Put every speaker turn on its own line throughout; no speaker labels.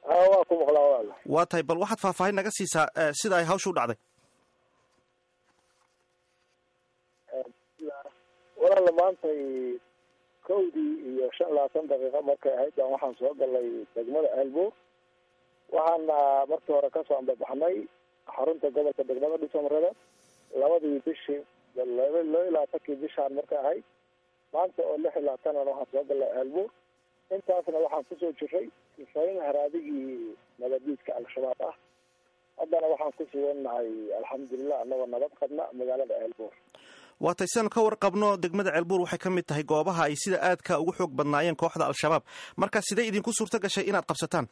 a waa ku maqlaa walaala
waa tahay bal waxaad faahfaahin naga siisaa sida ay hawsha u dhacday
walaala maantay kowdii iyo shan labaatan daqiiqo markay ahayd baan waxaan soo galay degmada ceelbuur waxaana markii hore kasoo ambabaxnay xarunta gobolka degmada dhisamarada labadii bishii laba iyo labaatankii bishaan markay ahayd maanta oo lix iyo labaatanan waxaan soo galay ceelbuur intaasna waxaan kusoo jiray sifayn haraadigii nabadiidka al-shabaab ah haddana waxaan ku sugannahay alxamdulilah anagoo nabad qabna magaalada ceelbuur
waa tay siaanu ka warqabno degmada ceelbuur waxay ka mid tahay goobaha ay sida aadka ugu xoog badnaayeen kooxda al-shabaab marka sidee idinku suurto gashay inaad qabsataan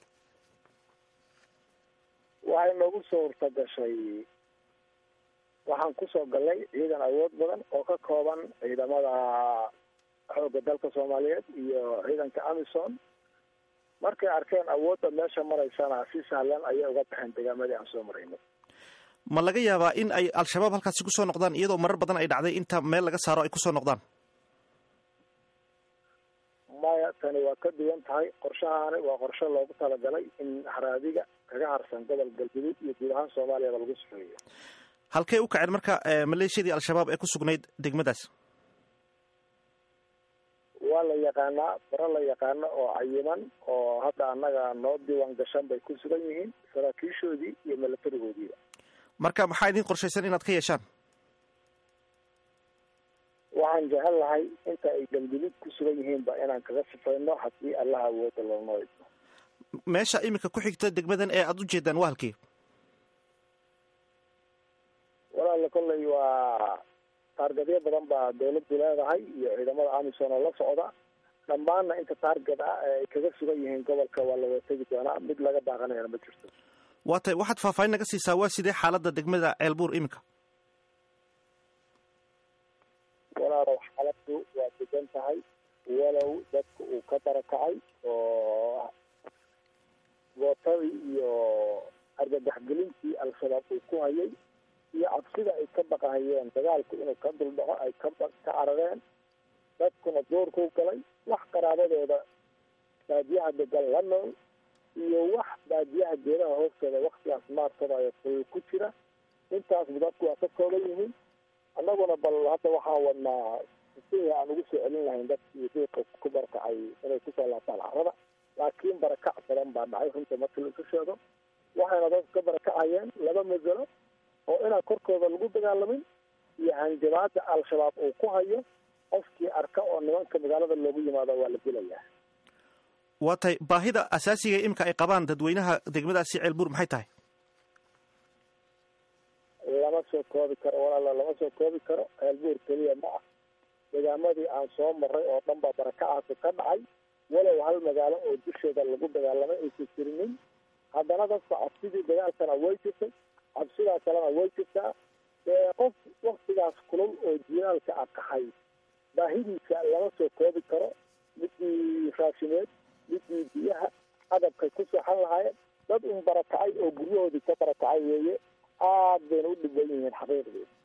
waxay noogu suurta gashay waxaan kusoo galnay ciidan awood badan oo ka kooban ciidamada xoogga dalka soomaaliyeed iyo ciidanka amison markay arkeen awoodda meesha maraysana si sahlan ayay uga baxeen degaamadii aan soo maraynay
ma laga yaabaa in ay al-shabaab halkaasi kusoo noqdaan iyadoo marar badan ay dhacday inta meel laga saaro ay kusoo noqdaan
maya tani waa ka duwan tahay qorshahaani waa qorshe loogu talagalay in haraadiga kaga harsan gobol galguduud iyo guud ahaan soomaaliyaba lagu sufeeyo
halkey u kaceen marka maleeshiyadii al-shabaab ee ku sugnayd degmadaas
waa la yaqaanaa faro la yaqaano oo cayiman oo hadda annaga noo diiwaan gashan bay ku sugan yihiin saraakiishoodii iyo milatarigoodiiba
marka maxaa idin qorshaysan inaad ka yeeshaan
waxaan jecel lahay inta ay galguduud ku sugan yihiinba inaan kaga sifayno haddii allaha awooda loonoo idmo
meesha iminka ku xigta degmadan ee aada u jeedaan waa halkii
walaala kolley waa taargadyo badan baa dawladdu leedahay iyo ciidamada amison oo la socda dhammaanna inta taarget ah ee ay kaga sugan yihiin gobolka waa la wategi doonaa mid laga daaqanayana ma jirto
waa tay waxaad faahfaahin naga siisaa waa sidee xaaladda degmada ceelbuur iminka
walaalow xaaladdu waa degan tahay walow dadku uu ka barakacay oo gootadii iyo argagaxgelintii al-shabaab uu ku hayay iyo cabsida ay ka baqahayeen dagaalku inuu ka duldhaco ay ka ka carareen dadkuna doorkuu galay wax qaraabadooda baadiyaha degan la nool iyo wax baadiyaha geedaha hoostooda waktigaas maarsadaayo ful ku jira intaasba dadku waa ka kooban yihiin annaguna bal hadda waxaan wadnaa sidii aan ugu soo celin lahayn dadkii diiqa ku barakacay inay kusoo laabtaan carrada laakiin barakac badan baa dhacay runta markii laisu sheego waxayna dadku ka barakacayeen laba masalo oo inaan korkooda lagu dagaalamin iyo hanjabaada al-shabaab uu ku hayo qofkii arka oo nimanka magaalada loogu yimaado waa la dilayaa
waa tahay baahida asaasiga imika ay qabaan dadweynaha degmadaasi ceelbuur maxay tahay
lama soo koobi karo walaala lama soo koobi karo ceelbuur keliya ma ah degaamadii aan soo maray oo dhan baa barakacaasi ka dhacay walow hal magaalo oo dusheeda lagu dagaalamay aysan jirinin haddana dadka cabsidii dagaalkana way jirtay cabsidaa kalena way jirtaa dee qof waktigaas kulul oo jilaalka a kaxay baahidiisa lama soo koobi karo midii raashimeed midii biyaha adabkay ku seexan lahaayeen dad un barakacay oo guryahoodii ka barakacay weeye aad bayna u dhiban yihiin xaqiiqdii